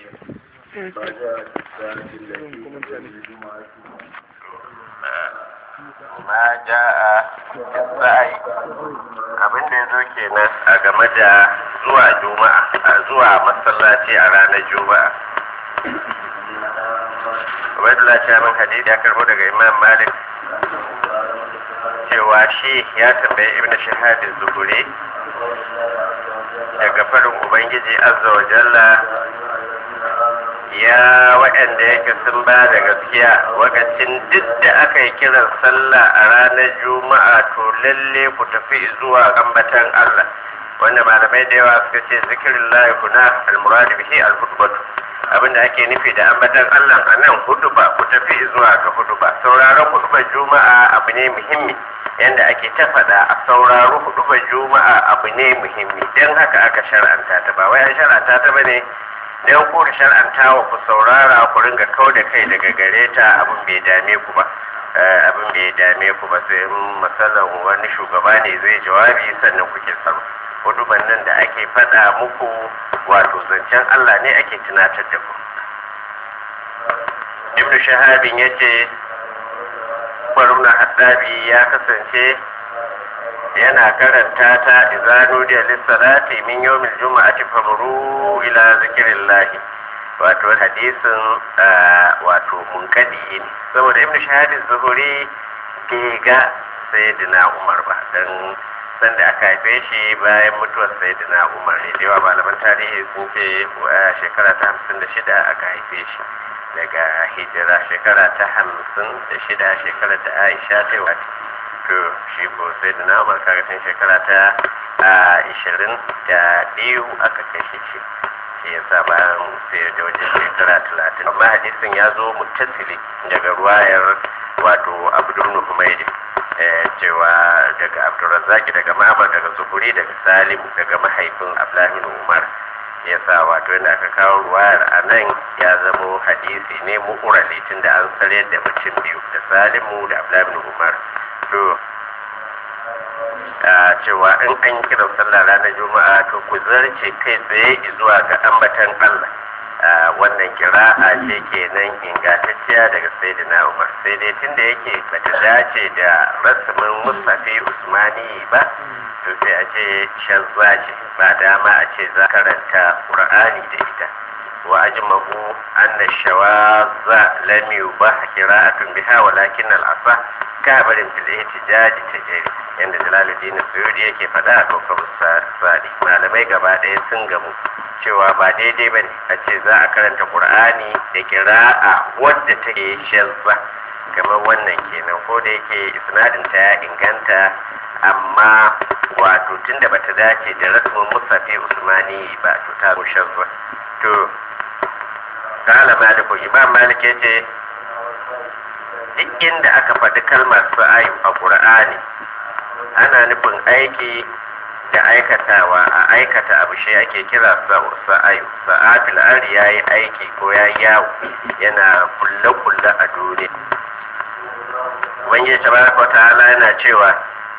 ma ja'a sa'i abin da ya zo kenan a game da zuwa juma'a a zuwa masallaci a ranar juma'a Ubaidullah Shaman Hadid ya karbo daga Imam Malik cewa shi ya tambayi Ibn Shahab Zuhuri daga farin Ubangiji Azza wa Jalla ya waɗanda yake sun ba da gaskiya wakacin duk da aka yi kiran sallah a ranar juma'a to lalle ku tafi zuwa ambatan Allah wanda malamai da yawa suka ce zikirin lahi kuna almuradu bihi alhudbatu abinda ake nufi da ambatan Allah a nan huduba ku tafi zuwa ga huduba sauraron hudubar juma'a abu ne muhimmi yanda ake ta faɗa a sauraro hudubar juma'a abu ne muhimmi don haka aka shar'anta ta ba wai an shar'anta ta bane dan ku da shar'anta wa ku saurara ku ringa kau da kai daga gare ta abin bai dame ku ba abin bai dame ku ba sai masalan wani shugaba ne zai jawabi sannan kuke saro huduban nan da ake faɗa muku wato zancen Allah ne ake tunatar da ku ibn shahabin ya ce baruna haddabi ya kasance yana karanta ta izanu da lissalati min yawmil juma'ati famuru ila zikrillah wato hadisin wato munkadi ne saboda ibnu shahadin zuhuri bai ga sayyidina umar ba dan sanda aka haife shi bayan mutuwar sayyidina umar ne da yawa malaman tarihi sun ce shekara ta hamsin da shida aka haife shi daga hijira shekara ta hamsin da shida shekara ta aisha ta wata to shi ko sai da namar karatun shekara ta ishirin da biyu aka kashe shi shi ya sa bayan sai da wajen shekara talatin amma hadisin ya zo mutasili daga ruwayar wato abdul nuhumaidi cewa daga abdulrazaki daga mamar daga zuhuri daga salim daga mahaifin ablamin umar ya sa wato yadda aka kawo ruwayar a nan ya zamo hadisi ne mu'urali tun da an tsare da mutum biyu da salimu da ablamin umar to cewa in an yi kiran sallah ranar juma'a to ku zarce kai tsaye zuwa ga ambatan allah wannan kira'a ce kenan ingantacciya daga sayyidina umar sai dai tunda yake bata dace da rasmin musafi usmani ba to sai a ce shazza ce ba dama a ce za karanta qur'ani da ita wa ajmahu anna shawaza lam yubah qira'atun biha walakin al-asa kabarin fil ihtijaj tajri yanda jalaluddin suyudi yake faɗa a kofar sadi malamai gaba ɗaya sun gamu cewa ba daidai bane a ce za a karanta qur'ani da qira'a wadda take shazza kamar wannan kenan ko da yake isnadin ta ya inganta amma wato tunda bata dace da rasmin musafi usmani ba to ta shazza to kala maliku imam malik ya ce duk inda aka faɗi kalmar sa'ayu a ƙur'ani ana nufin aiki da aikatawa a aikata abu shi ake kira sa'ayu sa'atul ari ya yi aiki ko ya yawo yana kulle-kulle a duniya wani tabaraka wa ta'ala yana cewa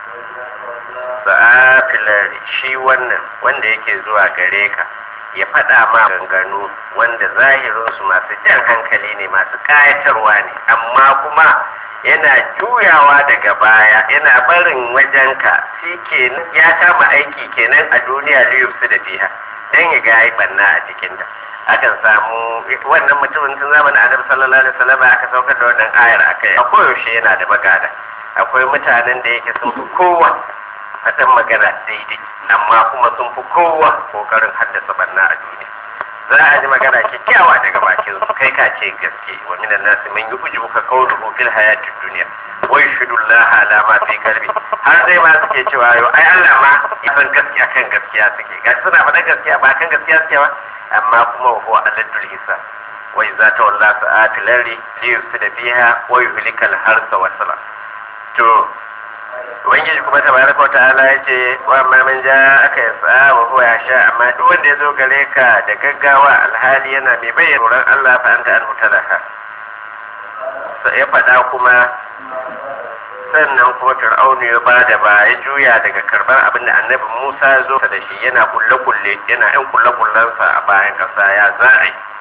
sa'atul shi wannan wanda yake zuwa gare ka ya faɗa ma ganganu wanda zahirinsu masu jan hankali ne masu ƙayatarwa ne amma kuma yana juyawa daga baya yana barin wajenka shi kenan ya kama aiki kenan a duniya liyufsu da fiha don ya ga yi banna a cikinta akan samu wannan mutumin tun zamanin annabi sallallahu alaihi wasallam aka saukar da wannan ayar akai a koyaushe yana da magana akwai mutanen da yake sun fi kowa faɗin magana daidai amma kuma sun fi kowa kokarin haddasa banna a duniya za a ji magana kyakkyawa daga bakin su kai ka ce gaske wa minan nasu man yu'jibu ka qawluhu fil hayatid dunya wa yashhadu Allah ala ma fi qalbi har dai ma suke cewa yo ai Allah ma ya san gaskiya kan gaskiya suke ga suna faɗa gaskiya ba kan gaskiya suke ba amma kuma wa huwa aladul hisab wa idza tawalla sa'ati lari li yufsida fiha wa yuhlikal harsa wa sala to ubangiji kuma tabaraka wa ta'ala ya ce wa amma man ja aka yi sa'a wa huwa ya sha amma duk wanda ya zo gare ka da gaggawa alhali yana mai bayyana tsoron Allah fa anta an hutalaha sai ya faɗa kuma sannan kuma fir'aunu ya ba da ba ya juya daga karbar abin da annabi Musa ya zo da shi yana kulle kulle yana yan kulle kullensa a bayan ƙasa ya za a yi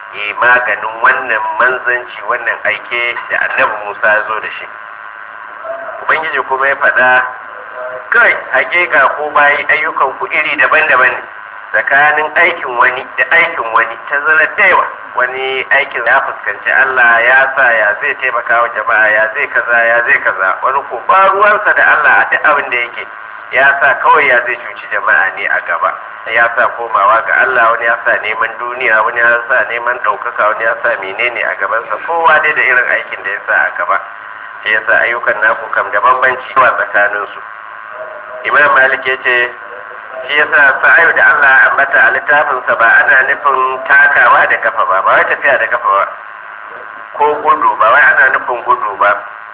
ya maganin wannan manzanci wannan aike da annabi musa ya zo da shi ubangiji kuma ya faɗa kai hakika ko bayi ayyukan ku iri daban-daban ne tsakanin aikin wani da aikin wani ta zara daiwa wani aikin ya fuskanci Allah ya sa ya zai taimaka wa jama'a ya zai kaza ya zai kaza wani ko ba ruwansa da Allah a duk abin da yake ya sa kawai ya zai cuci jama'a ne a gaba ya sa komawa ga Allah wani ya sa neman duniya wani ya sa neman ɗaukaka wani ya sa menene a gabansa kowa dai da irin aikin da ya sa a gaba shi yasa ayyukan naku kam da bambanci wa tsakaninsu imam malik ya ce shi yasa sa'ayu da Allah ya ambata a littafinsa ba ana nufin takawa da kafa ba ba wai tafiya da kafa ba ko gudu ba wai ana nufin gudu ba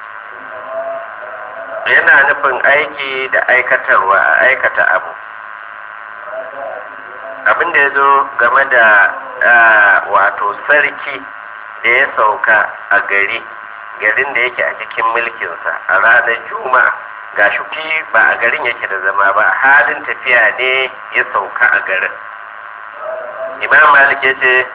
yana nufin aiki da aikatarwa a aikata abu abin da ya zo game da wato sarki da ya sauka a gari garin da yake a cikin mulkinsa a ranar juma'a ga shuki ba a garin yake da zama ba halin tafiya ne ya sauka a garin imam malik ya ce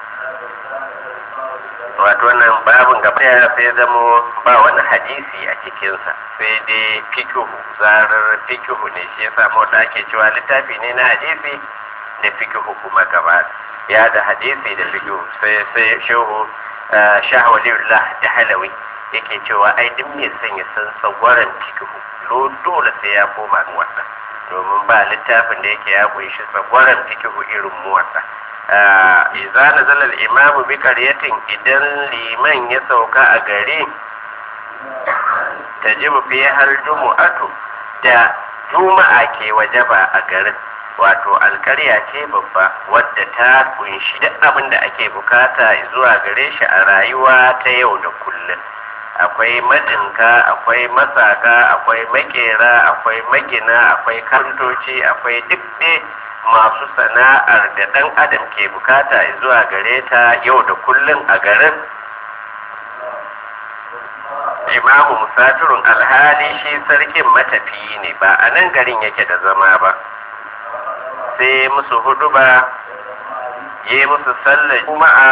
wato wannan babin gaba ya sai zamo ba wani hadisi a cikinsa sai dai fikihu zarar fikihu ne shi ya samu da ake cewa littafi ne na hadisi da fikihu kuma gaba ya da hadisi da fikihu sai sai shehu shahwalillah da halawi yake cewa ai duk mai son ya san tsagwaron fikihu dole sai ya koma muwatta domin ba littafin da yake ya kunshi tsagwaron fikihu irin muwatta iza nazala al-imamu bi qaryatin idan liman ya sauka a gari tajibu fi hal jumu'atu da juma'a ke wajaba a garin wato alkarya ce babba wadda ta kunshi duk abin da ake bukata zuwa gare shi a rayuwa ta yau da kullum akwai madinka akwai masaka akwai makera akwai magina akwai kantoci akwai duk dai masu sana'ar da ɗan adam ke bukata zuwa gare ta yau da kullum a garin imamu musafirun alhali shi sarkin matafiyi ne ba a nan garin yake da zama ba sai musu hudu ba yi musu sallar juma'a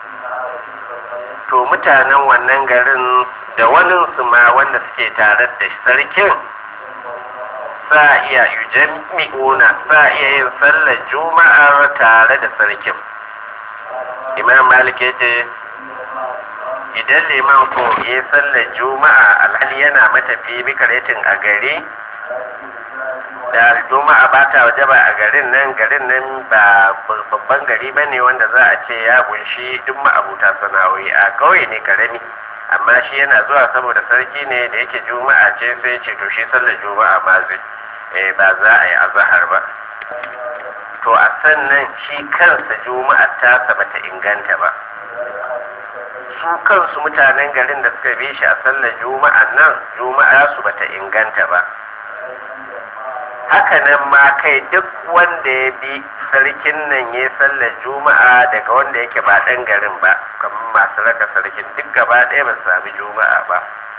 to mutanen wannan garin da waninsu ma wanda suke tare da sarkin sa iya yujammi'una sa iya yin sallar juma'ar tare da sarkin imam malik ya ce idan liman ko ya sallar juma'a alhali yana matafi bikaretin a gari da juma'a ba ta waje ba a garin nan garin nan ba babban gari ba ne wanda za a ce ya kunshi duk ma'abuta sana'o'i a kauye ne karami amma shi yana zuwa saboda sarki ne da yake juma'a ce sai ce to shi sallar juma'a ma zai eh ba za a yi azahar ba to a sannan shi kansa juma'a tasa bata inganta ba su kansu mutanen garin da suka bi shi a sallar juma'a nan juma'a su bata inganta ba haka nan ma kai duk wanda ya bi sarkin nan ya sallar juma'a daga wanda yake ba ɗan garin ba kamar masu raka sarkin duk gaba ɗaya ba su sami juma'a ba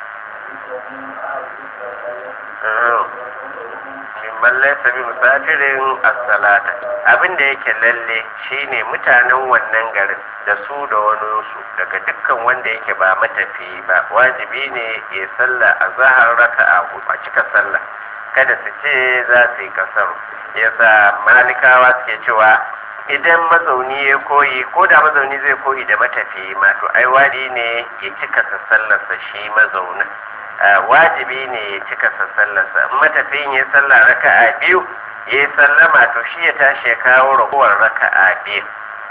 mimman laisa bi musafirin as-salata abin da yake lalle shine mutanen wannan garin da su da wani su daga dukkan wanda yake ba matafi ba wajibi ne ya salla a zahar raka'a a cika sallah kada su ce za su yi kasar yasa malikawa suke cewa idan mazauni ya koyi ko da mazauni zai koyi da matafi ma to ai wadi ne ya cika sallarsa shi mazaunin wajibi ne ya cika sallarsa in matafiyin ya sallah raka'a biyu ya yi sallama to shi ya tashi ya kawo ragowar raka'a biyu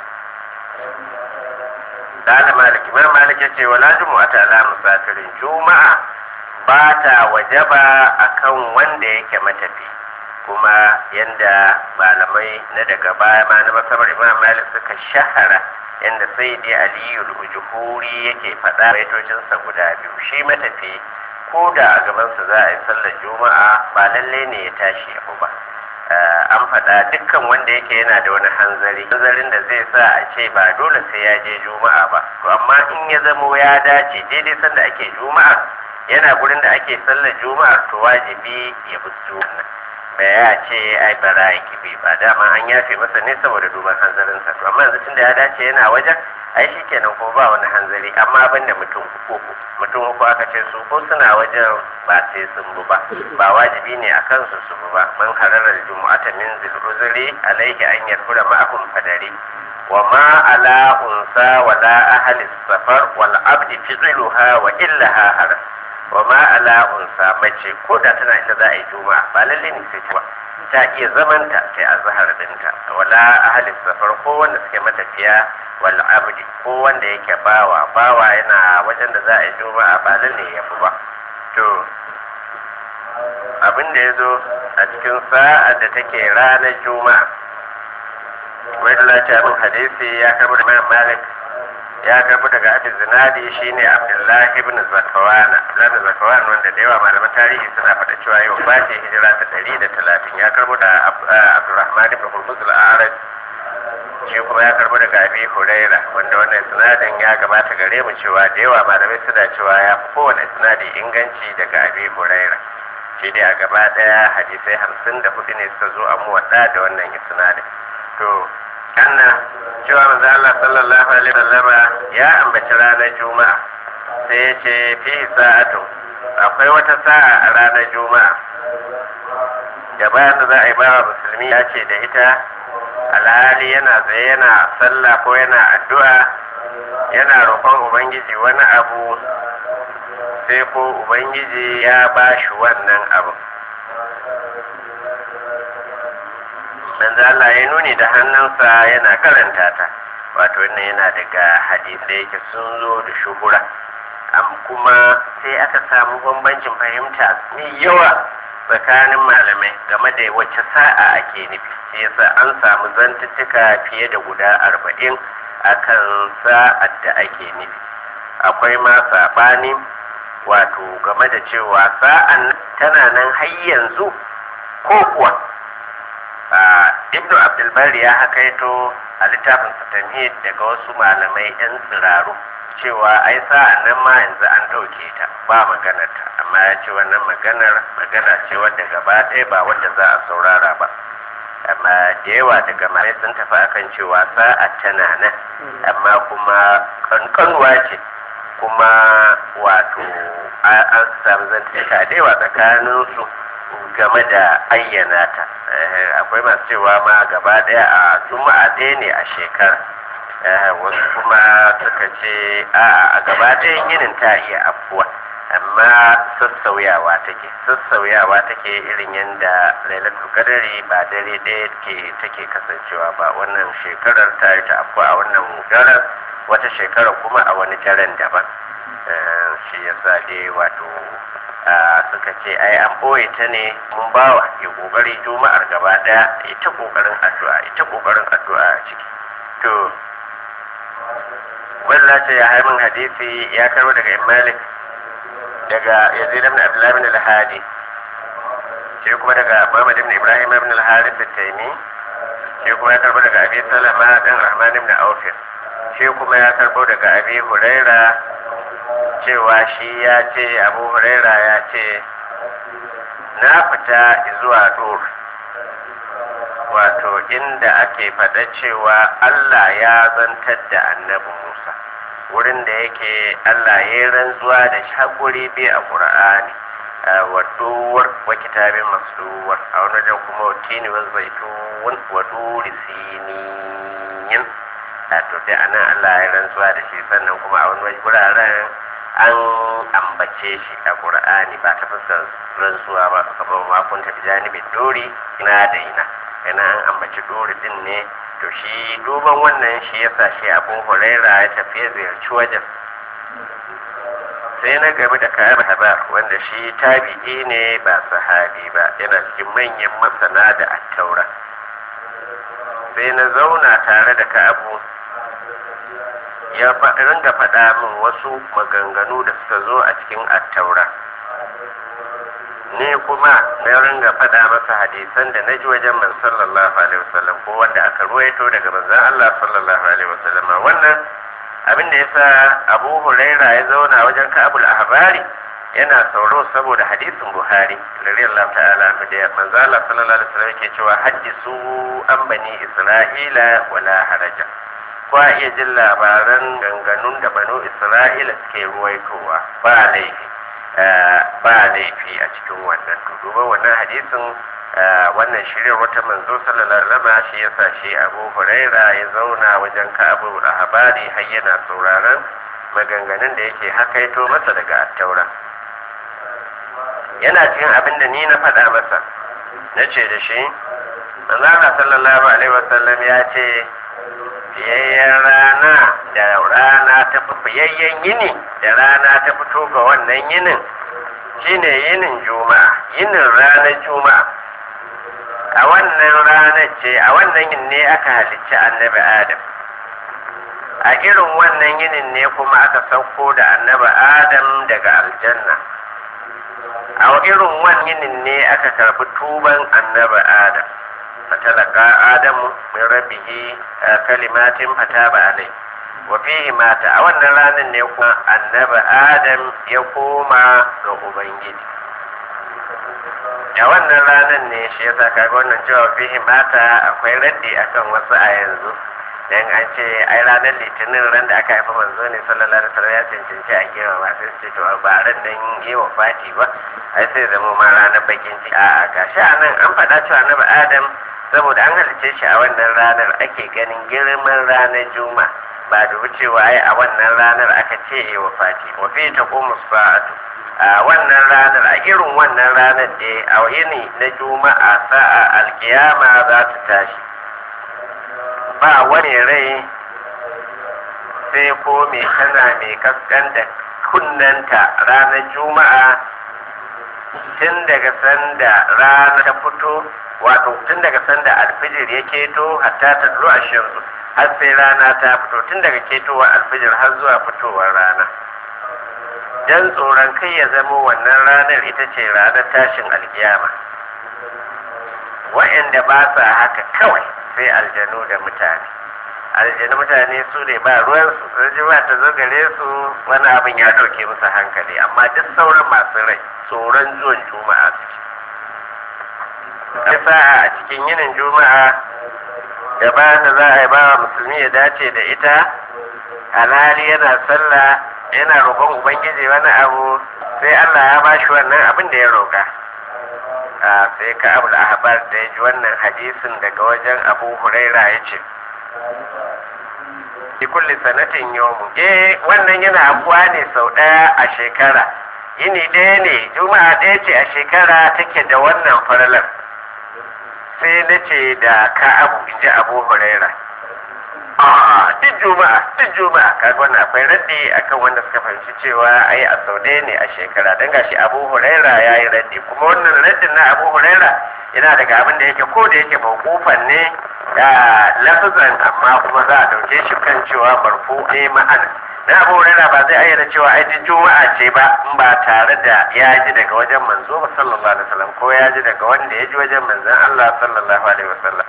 da malik imam malik ya ce wala jumu'ata ala musafirin juma'a ba ta wajaba akan wanda yake matafi kuma yanda malamai na daga baya ma na masabar imam malik suka shahara yanda sai dai aliyu ujhuri yake faɗa baitocinsa guda biyu shi matafi ko da a gabansa za a yi sallar juma'a ba lalle ne ya tashi ya ba an faɗa dukkan wanda yake yana da wani hanzari hanzarin da zai sa a ce ba dole sai ya je juma'a ba to amma in ya zamo ya dace daidai sanda ake juma'a yana gurin da ake sallar juma'a to wajibi ya bi juma'a ba ya ce ai bara ya kibi ba dama an yafe masa ne saboda duban hanzarinsa to amma yanzu tunda ya dace yana wajen ai shi kenan ko ba wani hanzari amma ban da mutum uku mutum uku aka ce su ko suna wajen ba sai sun bu ba ba wajibi ne a kansu su bu ba man hararar jumu'ata min zil uzuri alaihi an yarfura ma'ahum fadari wa ma ala unsa wala ahli safar wal abdi fi'luha wa illaha haram wa ma ala unsa mace ko da tana ita za a yi juma'a ba lalle ne sai ta ba ta iya zamanta ta azhar dinta wala ahli safar ko wanda suke matafiya wal abdi ko wanda yake bawa bawa yana wajen da za a yi juma'a ba lalle ya fi ba to abin da ya zo a cikin sa'ar da take ranar juma'a wai da lati abin hadisi ya karbi da imam malik ya karbi daga abin zinadi shine abdullahi ibn zakawana abdullahi zakawana wanda da yawa malaman tarihi suna faɗa cewa yau ba ce hijira ta ɗari da talatin ya karbi da abdurrahman ibn hurmuz al-arab shi kuma ya karbi daga abi huraira wanda wannan sinadin ya gabata gare mu cewa da yawa malamai suna cewa ya fi kowane sinadi inganci daga abi huraira shi dai a gaba daya hadisai hamsin da hudu ne suka zo a muwadda da wannan isnadin to anna cewa manzo Allah sallallahu alaihi wasallam ya ambaci ranar juma'a sai ya ce fi sa'atu akwai wata sa'a a ranar juma'a da bayan da za a yi bawa musulmi ya ce da ita alhali yana tsaye yana sallah ko yana addu'a yana roƙon ubangiji wani abu sai ko ubangiji ya ba shi wannan abu manzo Allah ya nuni da hannunsa yana karanta ta wato wannan yana daga hadisai yake sun zo da shuhura kuma sai aka samu bambancin fahimta mai yawa tsakanin malamai game da wacce sa'a ake nufi sai yasa an samu zantuttuka fiye da guda arba'in akan sa'ad da ake nufi akwai ma saɓani wato game da cewa sa'an tana nan har yanzu ko kuwa ibnu abdulbari ya hakaito a littafin tamhid daga wasu malamai yan tsiraru cewa ai sa'an nan ma yanzu an ɗauke ta ba maganar ta amma ya ce wannan maganar magana ce wadda gaba ɗaya ba wadda za a saurara ba amma da yawa daga malamai sun tafi akan cewa sa'a tana nan amma kuma kankanuwa ce kuma wato an samu zantaka da yawa tsakanin su game da ayyana ta akwai masu cewa ma gaba daya a juma'a ɗaya ne a shekara wasu kuma suka ce a a gaba ɗayan yinin ta iya afuwa amma sassauyawa take sassauyawa take irin yadda lailatul kadari ba dare ɗaya ke take kasancewa ba wannan shekarar ta yi ta afuwa a wannan daren wata shekara kuma a wani daren daban shi yasa dai wato suka ce ai an ɓoye ta ne mun bawa ya ƙoƙari juma'ar gaba ɗaya ita ƙoƙarin addu'a ita ƙoƙarin addu'a a ciki to walla ce ya haimin hadisi ya karo daga malik daga yazid ibn abdullah ibn al-hadi shi kuma daga muhammad ibn ibrahim ibn al-harith at-taymi shi kuma ya karbo daga abi salama dan rahman ibn auf shi kuma ya karbo daga abi huraira cewa shi ya ce abu huraira ya ce na fita zuwa dur wato inda ake faɗa cewa allah ya zantar da annabi musa wurin da yake allah ya yi rantsuwa da shaguri bi a ƙur'ani wa duwar wa kitabin masduwar a wani wajen kuma wa tini wa zaitun wa duri siniyin a to dai anan allah ya rantsuwa da shi sannan kuma a wani wuraren an ambace shi a ƙur'ani ba ta fuskar rantsuwa ba kamar makunta da janibin dori ina da ina yana an ambaci dori din ne to shi duban wannan shi yasa shi abu huraira ya tafi ya ziyarci wajen sai na gabi da kayan habar wanda shi tabi'i ne ba sahabi ba yana cikin manyan masana da attaura sai na zauna tare da ka'abu ya ringa faɗa min wasu maganganu da suka zo a cikin attaura ne kuma na ringa faɗa masa hadisan da na ji wajen man sallallahu alaihi wasallam ko wanda aka ruwaito daga manzon Allah sallallahu alaihi wasallam wannan abin da yasa Abu Huraira ya zauna wajen Ka'abul Ahbari yana sauro saboda hadisin Buhari radiyallahu ta'ala anhu da manzon Allah sallallahu alaihi wasallam yake cewa haddisu an bani Isra'ila wala haraja kwa iya jin labaran ganganun da banu isra'ila suke ruwaitowa ba laifi ba laifi a cikin wannan duba wannan hadisin wannan shirin wata manzo sallallahu alaihi wasallam shi yasa shi Abu Huraira ya zauna wajen Ka'abu al-Ahbari har yana sauraron maganganun da yake hakaito masa daga attaura yana cikin abin da ni na faɗa masa na ce da shi manzana sallallahu alaihi wasallam ya ce fiyayyen rana da rana ta fi fiyayyen yini da rana ta fito ga wannan yinin shine yinin juma'a yinin ranar juma'a a wannan ranar ce a wannan yin ne aka halicci annabi adam a irin wannan yinin ne kuma aka sauko da annabi adam daga aljanna a irin wannan yinin ne aka karbi tuban annabi adam fatalaka adamu min rabbihi kalimatin fataba alai wa fihi mata a wannan ranar ne kuma annabi adam ya koma ga ubangiji a wannan ranar ne shi yasa kaga wannan cewa fihi mata akwai raddi akan wasu a yanzu dan an ce ai ranar litinin ran da aka haifa manzo ne sallallahu alaihi wasallam ya cancanci a gewa ba sai ce to ba ran nan yi wa fati ba ai sai zama ma ranar bakin ciki a gashi a nan an faɗa cewa annabi adam saboda an halice shi a wannan ranar ake ganin girman ranar juma ba da wucewa ai a wannan ranar aka ce yi wa fati wa fi ta sa'atu a wannan ranar a irin wannan ranar da a yini na juma'a sa'a alkiyama za ta tashi ba wani rai sai ko mai tana mai kaskan da kunnanta ranar juma'a tun daga sanda rana ta fito wato tun daga sanda alfijir ya keto hatta ta duro a shamsu har sai rana ta fito tun daga ketowar alfijir har zuwa fitowar rana dan tsoron kai ya zama wannan ranar ita ce ranar tashin alkiyama wa'anda ba sa haka kawai sai aljanu da mutane aljanu mutane su ne ba ruwan su rajima ta zo gare su wani abin ya ɗauke musu hankali amma duk sauran masu rai tsoron zuwan juma'a suke sa'a a cikin yinin juma'a da ba da za a yi ba wa musulmi ya dace da ita alhali yana sallah yana roƙon ubangiji wani abu sai allah ya bashi wannan abin da ya roƙa sai ka abu ahbar da ya ji wannan hadisin daga wajen abu huraira ya ce fi kulli sanatin yawmu eh wannan yana abuwa ne sau ɗaya a shekara yini ɗaya ne juma'a ɗaya ce a shekara take da wannan faralar sai na ce da ka abu in ji abu huraira a duk juma'a duk juma'a kaga wannan akwai raddi akan wanda suka fahimci cewa ai a sau ɗaya ne a shekara dan gashi abu huraira ya yi raddi kuma wannan raddin na abu huraira yana daga abin da yake ko da yake mawqufan ne da lafazan amma kuma za a dauke shi kan cewa marfu ne ma'ana na abu huraira ba zai ayyana cewa ai duk juma'a ce ba in ba tare da ya ji daga wajen manzo ba sallallahu alaihi wasallam ko ya ji daga wanda ya ji wajen manzon Allah sallallahu alaihi wasallam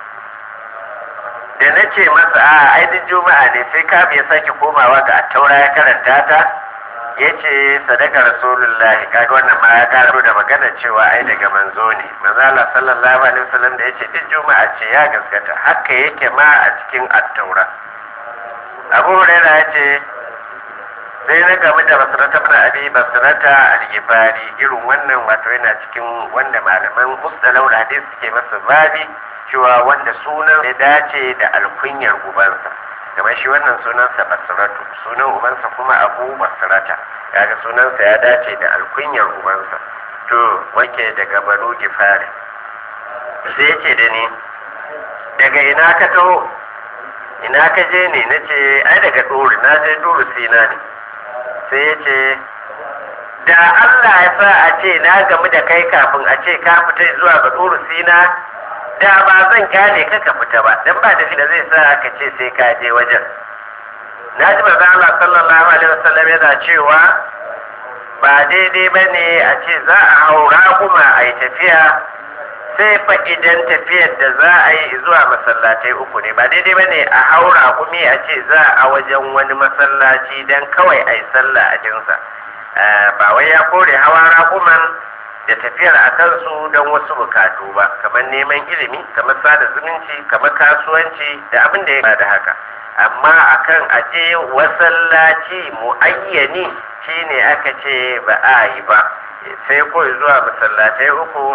da na ce masa a aidin juma'a ne sai ka ya sake komawa ga attaura ya karanta ta ya ce sadaka rasulullah kaga wannan ma ya karo da magana cewa ai daga manzo ne manzala sallallahu alaihi wasallam da ya ce duk juma'a ce ya gaskata haka yake ma a cikin attaura abu huraira ya ce sai na gamu da basirata bin abi basirata al-gifari irin wannan wato yana cikin wanda malaman mustalau da hadisi suke masa babi cewa wanda sunan ya dace da alkunyar ubansa kamar shi wannan sunansa basiratu sunan ubansa kuma abu basirata kaga sunansa ya dace da alkunyar ubansa to wake daga banu gifari sai ce da ni daga ina ka taho ina ka je ne na ce ai daga ɗori na je ɗori sina ne sai ya ce da Allah ya sa a ce na gamu da kai kafin a ce ka fita zuwa ga ɗori sina da ba zan kyale ka ka fita ba dan ba da da zai sa ka ce sai ka je wajen na ji manzo Allah sallallahu alaihi wasallam yana cewa ba daidai bane a ce za a haura kuma a yi tafiya sai fa idan tafiyar da za a yi zuwa masallatai uku ne ba daidai bane a haura kuma a ce za a wajen wani masallaci dan kawai a yi sallah a jinsa ba wai ya kore hawa raƙuman da tafiyar a kansu don wasu bukatu ba kamar neman ilimi kamar sada zumunci kamar kasuwanci da abin da ya da haka amma akan aje wasallaci muayyani shine aka ce ba a yi ba sai ko zuwa masallatai uku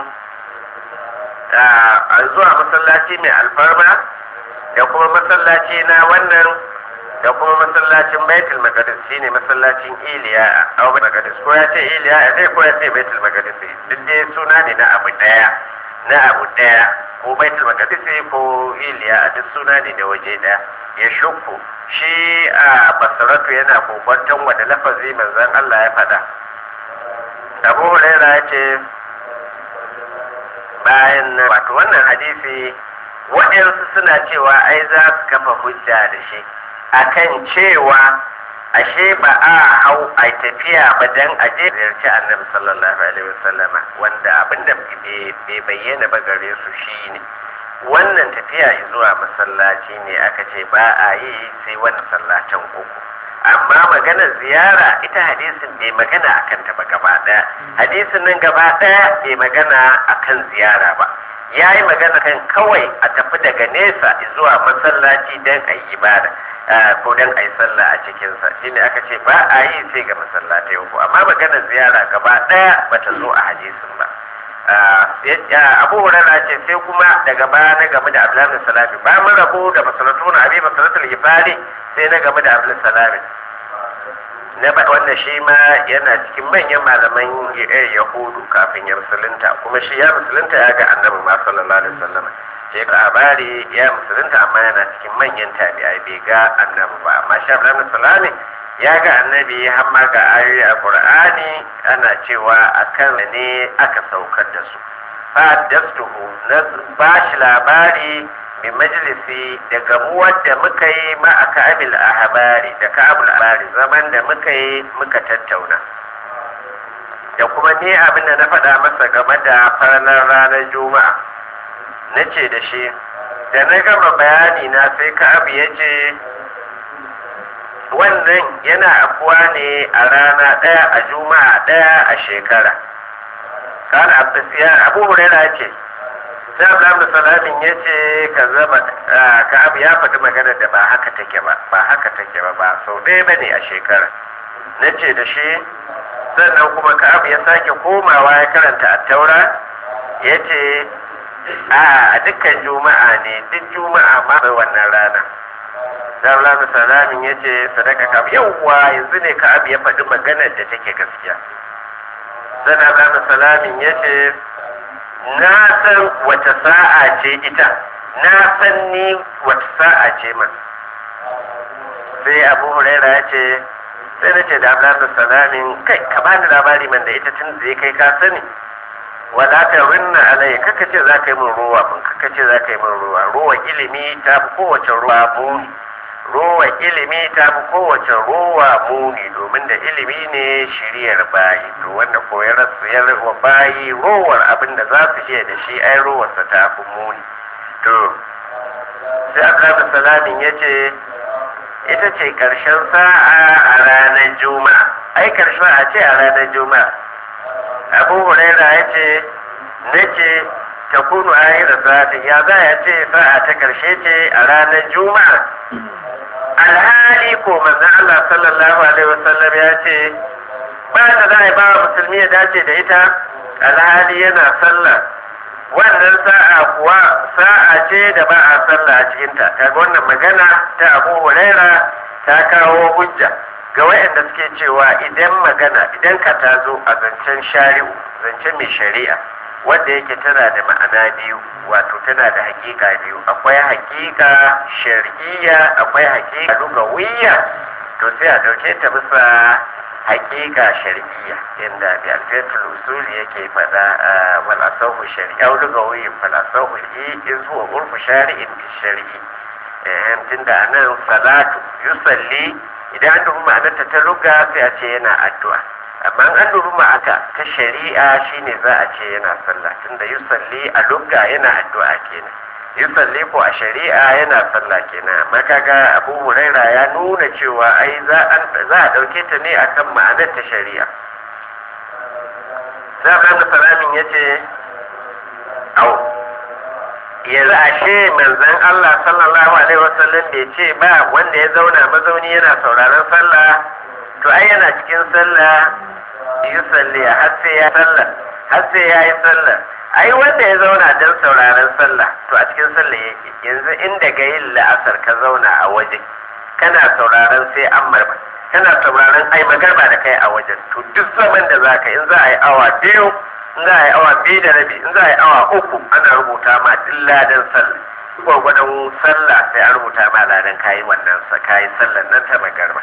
a zuwa masallaci mai alfarma da kuma masallaci na wannan da kuma masallacin baitul maqdis shine masallacin iliya a abu maqdis ko ya ce iliya a zai ko ya ce baitul maqdis duk dai suna ne na abu daya na abu daya ko baitul maqdis ko iliya a duk suna ne da waje daya ya shukku shi a basaratu yana kokwanton wanda lafazi manzon Allah ya faɗa abu huraira ya ce bayan nan wato wannan hadisi waɗansu suna cewa ai za su kafa hujja da shi akan cewa ashe ba a hau a tafiya ba dan a je ziyarci annabi sallallahu alaihi wasallama wanda abinda bai bayyana ba gare su shine wannan tafiya zuwa masallaci ne aka ce ba a yi sai wani masallacin uku amma maganar ziyara ita hadisin bai magana akan ta ba gaba daya hadisin nan gaba daya bai magana akan ziyara ba ya yi magana kan kawai a tafi daga nesa zuwa masallaci don a yi ibada ko don a yi sallah a cikinsa shine aka ce ba a yi sai ga masallatai uku amma maganar ziyara gaba daya bata zo a hadisin ba abu hurara ce sai kuma daga baya na game da abdullahi salami ba mun rabu da masalatu na abi masalatul gifari sai na game da abdullahi salami na ba wanda shi ma yana cikin manyan malaman yahudu kafin ya musulunta kuma shi ya musulunta ya ga annabi ma sallallahu alaihi wasallam sai labari ya musulunta amma yana cikin manyan tabi'ai bai ga annabi ba amma shi abdullahi salami ya ga annabi har ma ga ayoyi a qur'ani ana cewa akan ne aka saukar da su fa dastuhu na ba shi labari bi majalisi da gamuwar da muka yi ma a ka'abil ahbari da ka'abul ahbari zaman da muka yi muka tattauna da kuma ni abin da na faɗa masa game da farnar ranar juma'a na ce da shi da na gama bayani na sai ka'ab ya ce wannan yana afuwa ne a rana ɗaya a juma'a ɗaya a shekara kana abu huraira ce sai abu salamin ya ce ka zama ka abu ya faɗi magana da ba haka take ba ba haka take ba ba sau ɗaya ba ne a shekara na ce da shi sannan kuma ka abu ya sake komawa ya karanta a taura ya ce a dukkan juma'a ne duk juma'a ma wannan rana Darullah salamin ya ce sadaka ka yawwa yanzu ne ka abu ya faɗi maganar da take gaskiya. Sana Darullah salamin ya ce na san wata sa'a ce ita na san ni wata sa'a ce man. Sai Abu Huraira ya ce sai na ce da Darullah salamin kai ka bani labari man da ita tun zai kai ka sani. wala ta rinna alai kaka ce za ka yi min ruwa mun kaka ce za ka yi min ruwa ruwa ilimi ta fi kowace ruwa muni rowa ilimi ta fi kowace rowa muni domin da ilimi ne shiriyar bayi to wanda koyar su wa bayi rowar abin da za su iya da shi ai rowarsa ta fi muni to sai abdullahi salamin ya ce ita ce karshen sa'a a ranar juma'a ai karshen a ce a ranar juma'a abu huraira ya ce na ce ta kunu ahira sa'atin ya za ya ce sa'a ta karshe ce a ranar juma'a alhali ko manzon Allah sallallahu alaihi wasallam ya ce ba da za a ba musulmi ya dace da ita alhali yana sallah wannan sa'a kuwa sa'a ce da ba a sallah a cikinta kaga wannan magana ta Abu Huraira ta kawo hujja ga wayanda suke cewa idan magana idan ka ta zo a zancen shari'u zancen mai shari'a wanda yake tana da ma'ana biyu wato tana da hakika biyu akwai hakika shar'iyya akwai hakika lugawiyya to sai a dauke ta bisa hakika shar'iyya inda bi alfatul usul yake fada wal asahu shar'iyya aw lugawiyyin fal asahu in zuwa urfu shari'in bi shar'i eh tunda anan salatu yusalli idan an dubi ma'anarta ta luga sai a ce yana addu'a amma an dubi ma'aka ta shari'a shine za a ce yana sallah tunda yusalli a lugga yana addu'a kenan yusalli ko a shari'a yana sallah kenan amma kaga abu huraira ya nuna cewa ai za a dauke ta ne akan ma'anar ta shari'a sai abdullahi salamin ya ce au yanzu ashe manzon Allah sallallahu alaihi wasallam bai ce ba wanda ya zauna mazauni yana sauraron sallah to ai yana cikin sallah yi salli har sai ya sallah har sai ya yi sallah ai wanda ya zauna don sauraron sallah to a cikin sallah yake yanzu inda ga yin la'asar ka zauna a waje kana sauraron sai an marba kana sauraron ai magarba da kai a wajen to duk zaman da za ka in za a yi awa biyu in za a yi awa biyu da rabi in za a yi awa uku ana rubuta ma duk ladan sallah gwargwadon sallah sai an rubuta ma ladan kayi wannan sa kayi sallar nan ta magarba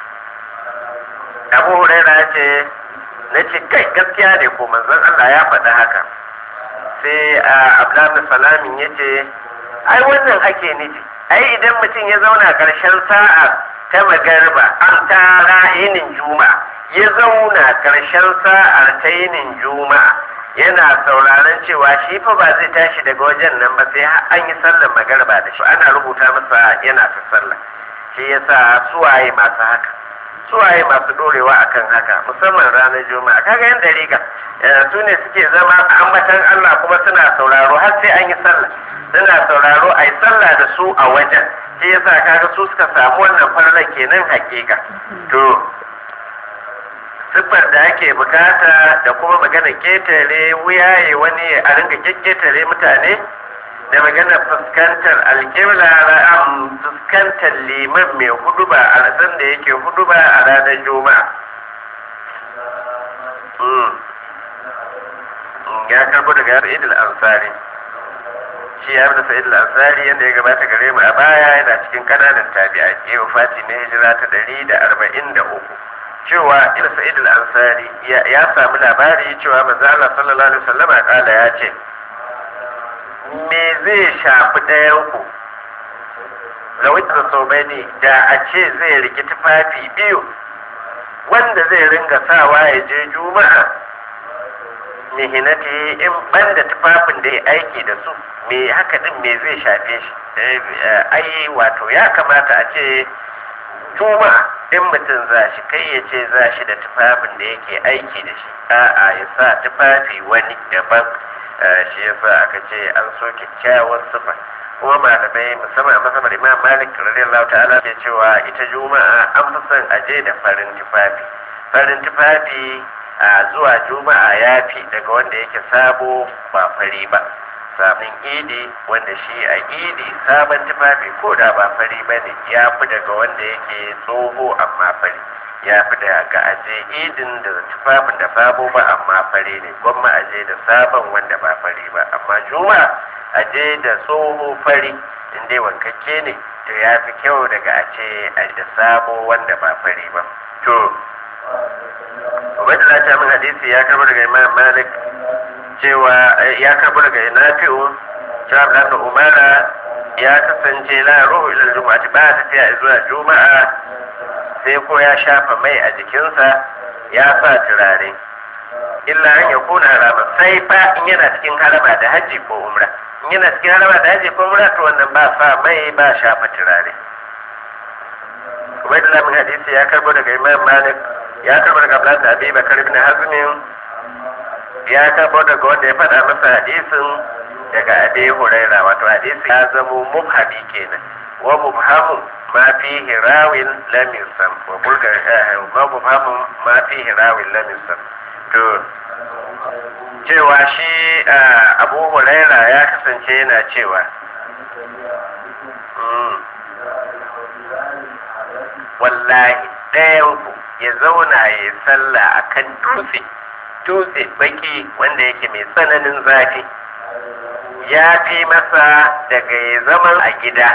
abu huraira ya ce na ce kai gaskiya ne ko manzon Allah ya faɗi haka sai a abdullahi salamin ya ce ai wannan ake nufi ai idan mutum ya zauna ƙarshen sa'a ta magarba an tara yinin juma'a ya zauna ƙarshen sa'ar ta yinin juma'a yana sauraron cewa shi fa ba zai tashi daga wajen nan ba sai an yi sallar magarba da shi ana rubuta masa yana ta sallah shi yasa suwaye masu haka suwaye masu dorewa akan haka musamman ranar juma'a kaga yan dariƙa su ne suke zama ambatan Allah kuma suna sauraro har sai an yi sallah suna sauraro a yi sallah da su a wajen shi yasa kaga su suka samu wannan farlan kenan hakika to siffar da ake bukata da kuma magana ketare wuyaye wani a ringa ketare mutane da magana fuskantar alƙibla ra'am fuskantar liman mai huduba a rasan da yake huduba a ranar juma'a ya karbo daga sa'id al-ansari shi ya da sa'id al-ansari yadda ya gabata gare mu a baya yana cikin kananan tabi'a ke wafati na hijira ta ɗari da arba'in da uku cewa ila sa'id al-ansari ya samu labari cewa manzo Allah sallallahu alaihi wasallama kala ya ce me zai shafi ɗayan ku lawai da sobani da a ce zai riki tufafi biyu wanda zai ringa sawa ya je juma'a mihinati in banda tufafin da ya aiki da su me haka din me zai shafe shi ai wato ya kamata a ce juma'a in mutum za shi kai ya ce za shi da tufafin da yake aiki da shi a'a ya sa tufafi wani daban shi yasa aka ce an so kyakkyawar sufa kuma malamai musamman a masamman imam malik radiyallahu ta'ala ke cewa ita juma'a an fi son aje da farin tufafi farin tufafi a zuwa juma'a ya fi daga wanda yake sabo ba fari ba sabon idi wanda shi a idi sabon tufafi ko da ba fari ba ne ya fi daga wanda yake tsoho amma fari ya fi da ga aje idin da tufafin da sabo ba amma fari ne gwamma aje da sabon wanda ba fari ba amma juma'a aje da tsoho fari in dai wankakke ne to ya fi kyau daga a ce a da sabo wanda ba fari ba to Ubaidullah ta min hadisi ya karbo daga Imam Malik cewa ya karbo daga Nafi'u cewa Abdullah Umara ya kasance la ruhu ila juma'ati ba tafiya zuwa juma'a sai ko ya shafa mai a jikinsa ya sa turare illa an ya kuna harama sai fa in yana cikin harama da hajji ko umra in yana cikin harama da hajji ko umra to wannan ba sa mai ba shafa turare Ubaidullah min hadisi ya karbo daga Imam Malik ya karbo daga Abdullah da Abi Bakar ibn Hazm ya karbo daga wanda ya faɗa masa hadisin daga Abi Huraira wato hadisi ya zamo mubhami kenan wa mubhamu ma fihi rawin lam yusam wa bulga wa mubhamu ma fihi rawin lam yusam to cewa shi Abu Huraira ya kasance yana cewa wallahi ɗayanku ya zauna ya yi sallah a kan dutse dutse baki wanda yake mai tsananin zafi ya fi masa daga ya zaman a gida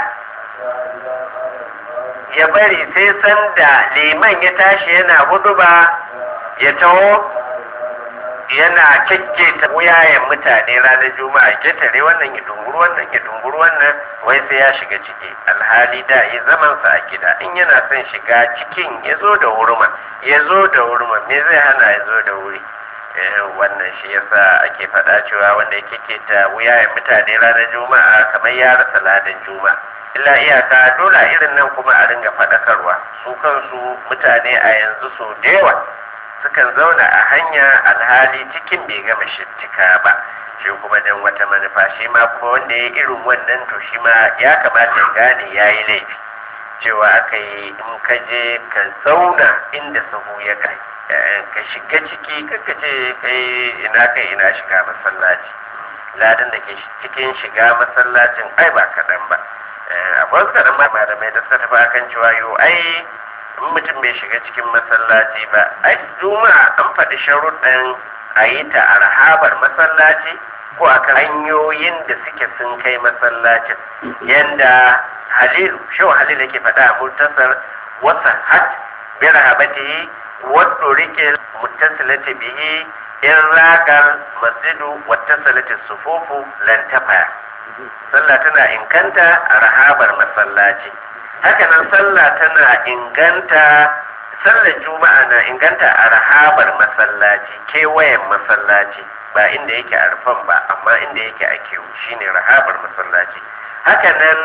ya bari sai sanda liman ya tashi yana huduba ya taho yana kyakketa wuyayen mutane ranar juma'a ketare wannan ya dunguru wannan ya dunguru wannan wai sai ya shiga ciki alhali da ya zaman sa a gida in yana son shiga cikin ya zo da wurma ya zo da wurma me zai hana ya zo da wuri wannan shi yasa ake faɗa cewa wanda yake keta wuyayen mutane ranar juma'a kamar ya rasa ladan juma'a illa iyaka dole irin nan kuma a ringa faɗakarwa su kansu mutane a yanzu so da yawa sukan zauna a hanya alhali cikin bai gama cika ba shi kuma dan wata manufa shi ma kuma wanda ya irin wannan to shi ma ya kamata ya gane ya yi laifi cewa aka yi in ka je ka zauna inda sahu ya kai ka shiga ciki kaka ce kai ina kai ina shiga masallaci ladan da ke cikin shiga masallacin ai ba kaɗan ba akwai wasu kaɗan malamai da suka tafi akan cewa yo ai in mutum bai shiga cikin masallaci ba ai juma'a an faɗi sharuɗin a yi ta a rahabar masallaci ko a kan hanyoyin da suke sun kai masallacin yanda halilu shau halil yake faɗa a mutasar wasa hat bi rahabatihi wadda rike mutasilati bihi in ragar masjidu wattasalati sufufu lantafaya sallah tana inganta a rahabar masallaci hakanan sallah tana inganta sallar juma'a na inganta a rahabar masallaci kewayen masallaci ba inda yake a rufan ba amma inda yake a kewu shine rahabar masallaci hakanan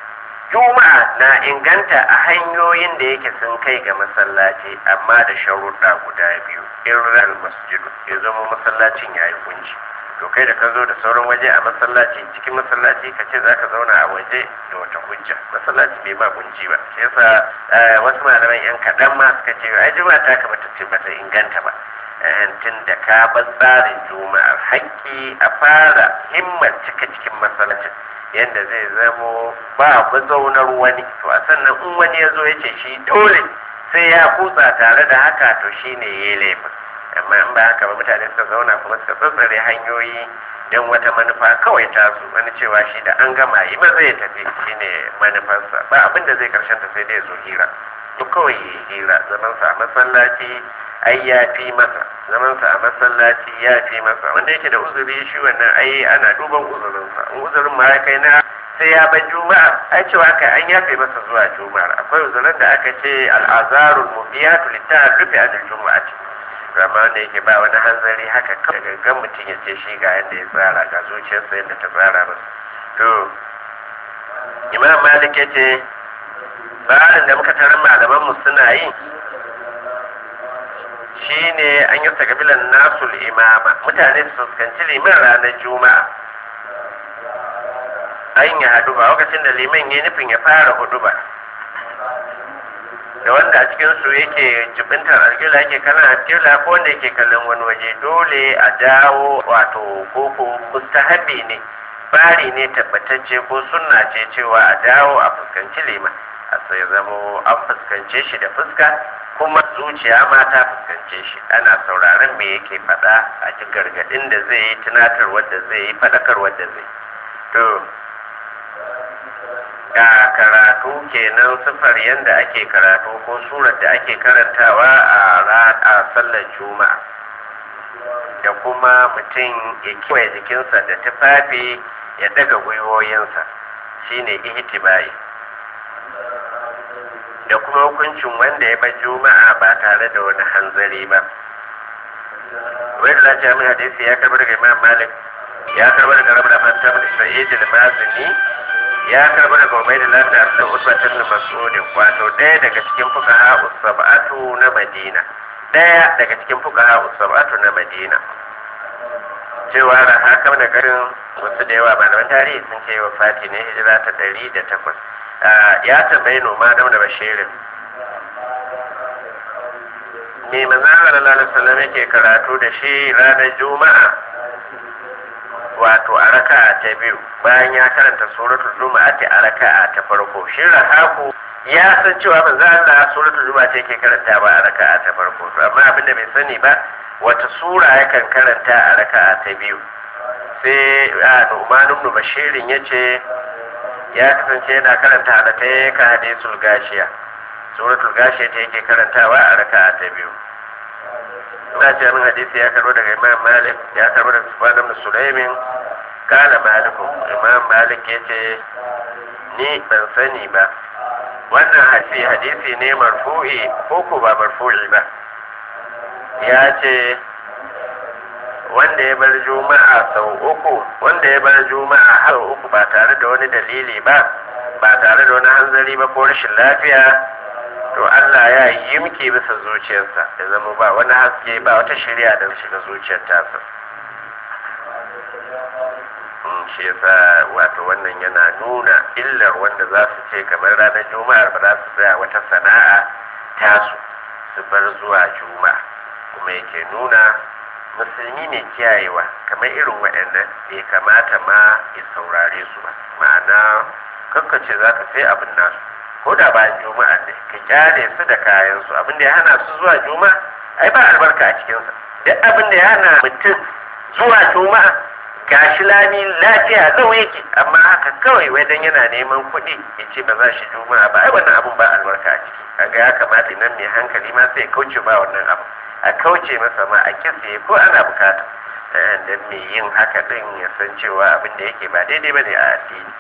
juma'a na inganta a hanyoyin da yake sun kai ga masallaci amma da sharuɗa guda biyu in masjidu ya zama masallacin ya yi kunci to kai da ka zo da sauran waje a masallaci cikin masallaci ka ce za ka zauna a waje da wata hujja masallaci bai ba kunci ba shi yasa wasu malaman yan kaɗan ma suka ce ai juma'a ta kamata ce bata inganta ba tun da ka bar tsarin juma'ar haƙƙi a fara himmar cika cikin masallacin yadda zai zamo ba mazaunar wani to a sannan in wani ya zo ya ce shi dole sai ya kutsa tare da haka to shine ya yi laifin amma in ba haka ba mutane suka zauna kuma suka tsatsare hanyoyi don wata manufa kawai tasu wani cewa shi da an gama yi ba zai tafi shine manufarsa ba abin da zai karshen ta sai dai zo hira to kawai yi hira zamansa a masallaci ai ya fi masa zamansa a masallaci ya fi masa wanda yake da uzuri shi wannan ai ana duban uzurinsa in uzurin ma ya kai na sai ya bar juma'a ai cewa kai an yafe masa zuwa juma'ar akwai uzurin da aka ce al'azarul mubiyatu litta'arrufi anil juma'ati rama da yake ba wani hanzari haka kawai gangan mutum ya ce shi ga yadda ya tsara ga zuciyarsa yadda ta tsara masa to imam malik ya ce tsarin da muka tarar malaman mu suna yi shine an yi sakabilan nasul imama mutane su fuskanci liman ranar juma'a an yi hadu ba lokacin da liman ya nufin ya fara hudu ba da wanda a cikin su yake jibintar alƙila yake kallon alƙila ko wanda yake kallon wani waje dole a dawo wato koko mustahabi ne bari ne tabbatacce ko sunna ce cewa a dawo a fuskanci liman a sai zamo an fuskance shi da fuska kuma zuciya ma ta fuskance shi ana sauraron me yake faɗa a ji gargaɗin da zai yi tunatarwar da zai yi faɗakarwar da zai to ga karatu kenan sifar yadda ake karatu ko surar da ake karantawa a sallar juma'a da kuma mutum ya kewaye jikinsa da tufafi ya daga gwiwoyinsa shine ihtibai da kuma hukuncin wanda ya bar juma'a ba tare da wani hanzari ba wai da lafiya min hadisi ya karbar daga imam malik ya karbar daga rabu da fanta bin sa'id al-mazini ya karbi daga Ubaidullah da Abdul Utba ibn Mas'ud wato ɗaya daga cikin fuqaha us-sab'atu na Madina ɗaya daga cikin fuqaha us-sab'atu na Madina cewa da haka da garin wasu da yawa malaman tarihi sun ce wa fati ne hijira ta ɗari da takwas ya tambayi noma da da bashirin me manzo Allah sallallahu alaihi wasallam yake karatu da shi ranar juma'a wato a raka'a ta biyu bayan ya karanta suratul juma'ati a raka'a ta farko shi rahaku ya san cewa manzo Allah suratul juma'a ce yake karanta ba a raka'a ta farko to amma abin da bai sani ba wata sura yakan karanta a raka'a ta biyu sai a Nu'man ibn Bashirin yace ya kasance yana karanta da ta ka hadisul gashiya suratul gashiya ta yake karantawa a raka'a ta biyu ina ce min hadisi ya karbo daga imam malik ya karbo daga sufyan ibn sulaimin kala malikum imam malik ya ce ni ban sani ba wannan hadisi hadisi ne marfu'i ko ko ba marfu'i ba ya ce wanda ya bar juma'a sau uku wanda ya bar juma'a sau uku ba tare da wani dalili ba ba tare da wani hanzari ba ko rashin lafiya to Allah ya yimke bisa zuciyarsa ya zama ba wani haske ba wata shirya da shiga zuciyar tasa shi yasa wato wannan yana nuna illar wanda za su ce kamar ranar juma'ar ba za su tsaya wata sana'a tasu su bar zuwa juma'a kuma yake nuna musulmi ne kiyayewa kamar irin waɗannan bai kamata ma ya saurare su ba ma'ana kakkace za ka sai abin nasu ko da bayan juma'a ne ka kyale su da kayan su abin da ya hana su zuwa juma'a ai ba albarka a cikinsa duk abin da ya hana mutum zuwa juma'a gashi lami lafiya zau yake amma haka kawai wajen yana neman kuɗi ya ce ba za shi juma'a ba ai wannan abun ba albarka a ciki kaga ya kamata nan mai hankali ma sai kauce ba wannan abu a kauce masa ma a kisa ko ana bukata dan mai yin haka din ya san cewa abin da yake ba daidai bane a addini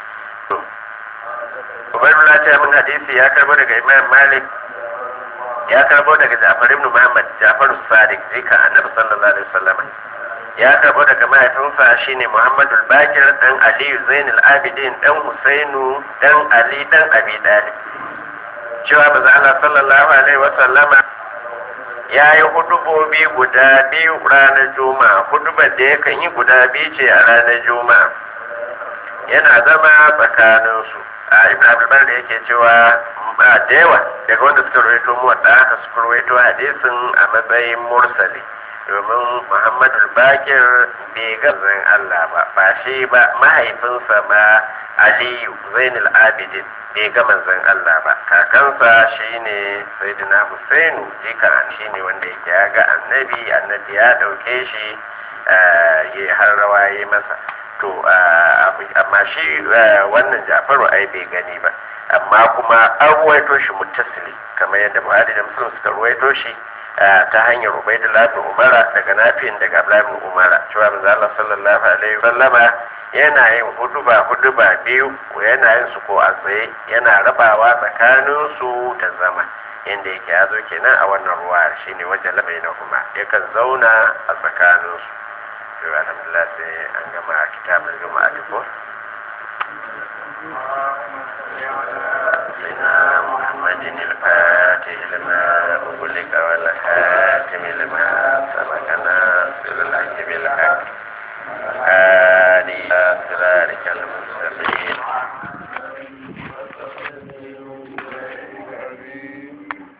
Ubaidullah ta min hadisi ya karbo daga Imam Malik ya karbo daga Ja'far ibn Muhammad Ja'far Sadiq zika Annabi sallallahu alaihi wasallam ya karbo daga mahaifinsa shine Muhammadu Bakir dan Aliyu Zainul Abidin dan Husainu dan Ali dan Abi Talib cewa manzo Allah sallallahu alaihi wasallama ya yi hudubobi guda biyu ranar juma'a hudubar da yakan yi guda biyu ce a ranar juma'a yana zama tsakaninsu a ibn abdulbar da yake cewa ba da yawa daga wanda suka rawaito mu wadda aka suka rawaito hadisin a matsayin mursali domin muhammadu bakir bai ga zan allah ba ba shi ba mahaifinsa ba aliyu zainul abidin bai ga manzon allah ba kakansa shine sayyidina husainu jikan shine wanda yake ya ga annabi annabi ya dauke shi ya har rawa ya masa to amma shi wannan jafaru ai bai gani ba amma kuma an ruwaito shi muttasili kamar yadda buhari da muslim suka ruwaito shi ta hanyar ubaidullah bin umara daga nafiyin daga abdullahi bin umara cewa manzo Allah sallallahu alaihi wasallama yana yin huduba huduba biyu yana yin su ko a tsaye yana rabawa tsakanin su da zama inda yake ya zo kenan a wannan ruwa shine wajen labai na kuma yakan zauna a tsakanin su to alhamdulillah sai an gama kitabul juma'a ko سيدنا محمد الفاتح